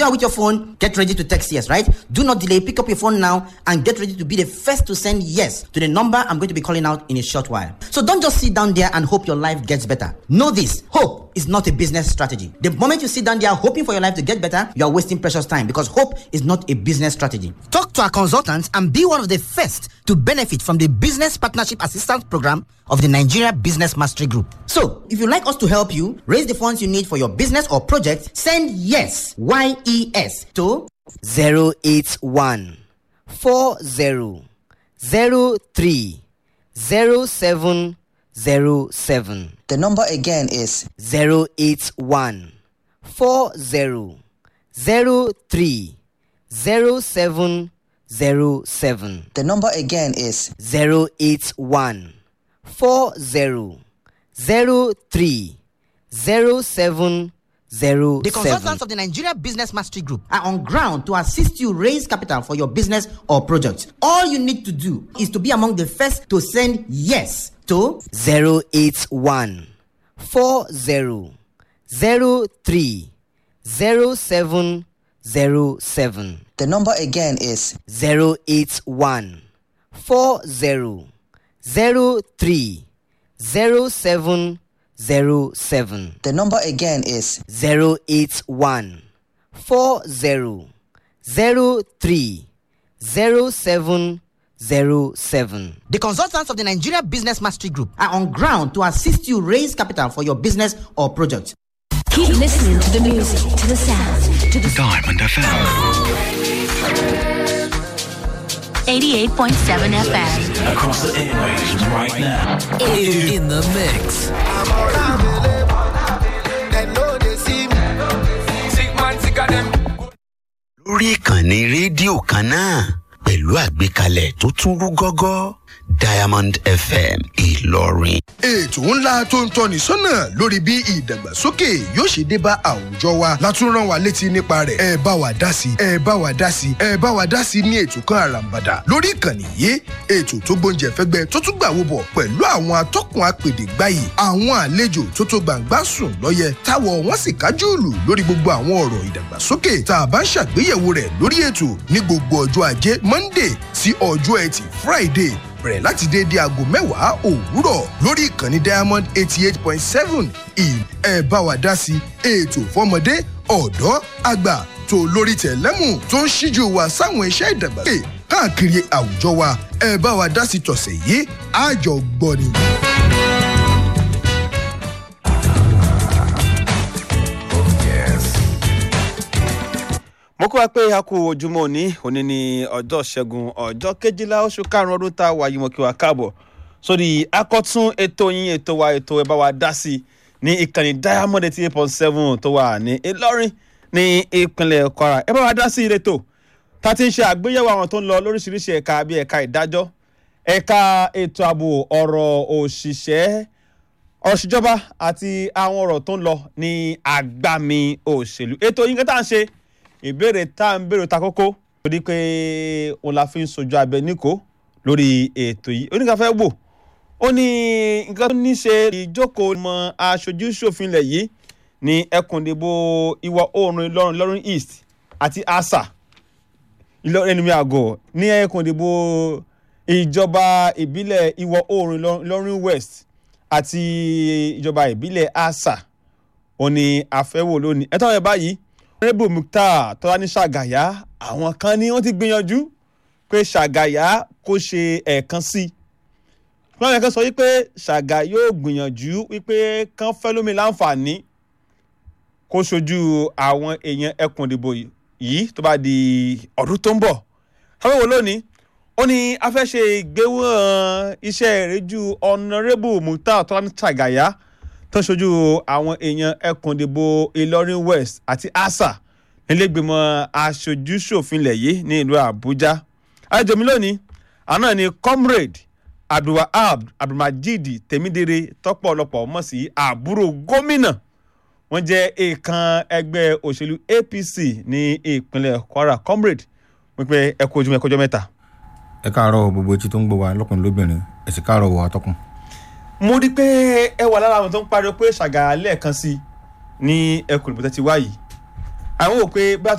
you are with your phone, get ready to text yes, right? Do not delay. Pick up your phone now and get ready to be the first to send yes to the number I'm going to be calling out in a short while. So don't just sit down there and hope your life gets better. Know this hope is not a business strategy. The moment you sit down there hoping for your life to get better, you are wasting precious time because hope is not a business strategy. Talk to our consultants and be one of the first to benefit from the Business Partnership Assistance Program of the Nigeria Business Mastery Group. So, if you'd like us to help you raise the funds you need for your business or project, send yes, Y E S, to 081 40 03 0707. The number again is 081 40 03 0707. the number again is 081 40 03 0707. The consultants of the Nigeria Business Mastery Group are on ground to assist you raise capital for your business or project. All you need to do is to be among the first to send yes to 081 40 03 0707. the number again is 081 40 03 0707. the number again is 081 40 03 0707. The consultants of the Nigeria Business Mastery Group are on ground to assist you raise capital for your business or project. Keep listening to the music, to the sound, to the Diamond FM. 88.7 FM. Across the airwaves right now. in the mix. lórí ìkànnì rédíò kan náà pẹ̀lú àgbékalẹ̀ tó tún rú gọ́gọ́ diamond fm ìlọrin. ètò ńlá tó ń tọ́ni sọ́nà lórí bí ìdàgbàsókè yóò ṣe dé bá àwùjọ wa látún rán wa létí nípa rẹ̀ ẹ bá wa dá sí ẹ bá wa dá sí ẹ bá wa dá sí ní ètò kan àràǹbàdà lórí ìkànnì yìí ètò tó gbóúnjẹ fẹ́gbẹ́ tó tún gbàwó bọ̀ pẹ̀lú àwọn atọ́kùn apèdè gbáyì àwọn àlejò tó tó gbàǹgbà sùn lọ́yẹ táwọ̀ wọ́n sì kájú ìlú lórí gbogbo àwọn ọ̀rọ̀ ìdàgbàsókè tá a bá ń ṣàgbéyẹ̀wò rẹ̀ lórí ètò ní gbogbo ọjọ́ ajé monday sí ọjọ́ ẹtì friday bẹ̀rẹ̀ láti déédéé aago mẹ́wàá òwúrọ̀ lórí ìkànnì diamond eighty eight point seven ẹ bá wa dá sí ètò fọmọdé ọ̀dọ́ àgbà tó lórí tẹ̀lẹ́mù tó ń ṣíjú wa sáwọn iṣẹ́ ìdàgbàsókè káàkiri àwùjọ wa ẹ bá wa dá sí tọ̀sẹ̀ yìí àjọ gbọ́ ni. mo kó wa pé a kú ojúmọ́ òní òní ní ọjọ́ ṣẹ́gun ọjọ́ kejìlá oṣù karùn-ún ọdún tá a wà yìí mo kí wa káàbọ̀ sórí akọ́tún ètò yín ètò wa ètò ẹ̀ bá wa dá sí ní ìkànnì diamond eighty eight point seven tó wà ní ìlọrin ní ìpínlẹ̀ kwara ẹ bá wa dá sí ìletò tá a ti ń ṣe àgbéyẹ̀wò àwọn tó ń lọ lóríṣiríṣi ẹ̀ka bíi ẹ̀ka ìdájọ́ ẹ̀ka ètò ààbò ọ̀rọ̀ òṣìṣẹ́ ọ̀ṣìjọba àti àwọn ọ̀rọ̀ tó ń lọ ní àgbàmì òṣèlú ètò yín kẹta ń ṣe ìbéèrè tá à ń béèrè ta kókó torí pé òun la fi ń sojú abẹ níkò lórí ètò yìí oníkàfẹ́ wò ó ní nǹkan tó ní ṣe ìjókòó mọ aṣojú ṣòfin ilẹ̀ yìí ní ẹkùn ìdìbò ìwọ̀ oòrùn ìlọrin ìlọrin east àti asa ìlọrin ẹnumí àgọ́ ní ẹkùn ìdìbò ìjọba ìbílẹ̀ ìwọ̀ oòrùn Ìlọrin- ìlọrin west àti ìjọba ìbílẹ̀ asa ó ní àfẹ́wò lónìí ẹ̀tọ́ rẹ̀ báyìí rẹ́bù mukhtar tọ́lání ṣàgàyà àwọn kan ní wọ́n ti gbìyànjú pé ṣàgàyà kó ṣe ẹ̀ẹ̀kan sí i wọ́n yẹ kó sọ wípé ṣàgà yóò gbìyànjú wípé kán fẹ́ lómi láǹfààní kó ṣojú àwọn èèyàn ẹkùn ìdìbò yìí tó bá di ọdún tó ń bọ̀ káwéwò lónìí ó ní a fẹ́ ṣe ìgbéwọ̀n iṣẹ́ ìrẹ́jú ọ̀nàrẹ́bù mukhtar tọ́lání ṣàgàyà tó ń ṣojú àwọn èèyàn ẹkùn ìdìbò ìlọrin west àti asa nílẹ̀gbìmọ̀ aṣojú-ṣòfin ilẹ̀ yìí ní ìlú àbújá àlejò mi lónìí àná ni comrade abdulwahab abdulmajid tèmídére tọ́pọ̀lọpọ̀ mọ̀ sí àbúrò gómìnà wọ́n jẹ́ èèkàn ẹgbẹ́ òṣèlú apc ní ìpínlẹ̀ kwara comrade wípé ẹ kú ojúmọ́ ẹ kọjọ́ mẹ́ta. ẹ káàárọ̀ gbogbo etí tó ń gbọ́ wa lọ́kùnrin lóbìnrin ẹ sì káàárọ̀ wọ atọ́kùn. mo rí i pé ẹ wà lára àwọn tó ń pariwo pé ṣàgà lẹ́ẹ̀kan sí i ní ẹkùn ìbùtẹ́ ti wá yìí àwọn wò pé bá